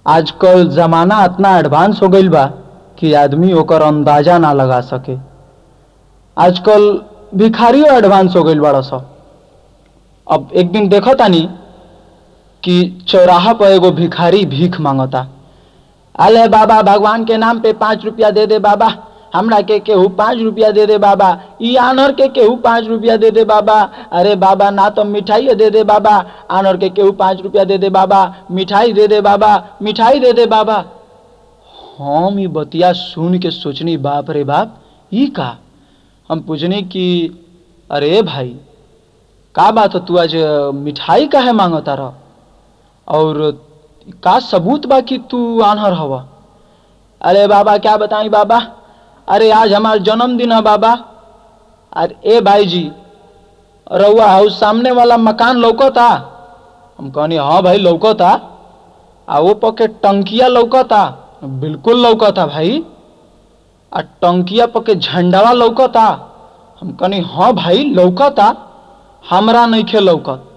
आजकल जमाना इतना एडवांस हो गईल बा कि आदमी ओकर अंदाजा ना लगा सके आजकल भिखारियों एडवांस हो गईल बड़ा सा अब एक दिन देखो तानी कि चौराहा पर एगो भिखारी भीख मांगता अले बाबा भगवान के नाम पे पाँच रुपया दे दे बाबा हमरा के केहू पाँच रुपया दे दे बाबा ई आनर के केहू पाँच रुपया दे दे बाबा अरे बाबा ना तो मिठाई दे दे बाबा आनर के केहू पाँच रुपया दे दे बाबा मिठाई दे दे बाबा मिठाई दे दे बाबा हम ई बतिया सुन के सोचनी बाप रे बाप ई का हम पूछनी कि अरे भाई का बात हो तू आज मिठाई काहे मांगता रह और का सबूत बा कि तू आनहर हवा अरे बाबा क्या बताई बाबा अरे आज हमार जन्मदिन है बाबा अरे ए भाई जी रउआ हाउस सामने वाला मकान लौकता हम कहनी हाँ भाई लौकता आ वो पके टंकिया लौकता बिल्कुल लौकता भाई आ टंकिया पके झंडावा लौकता हम कहनी हाँ भाई लौकता हमरा नइखे लौकत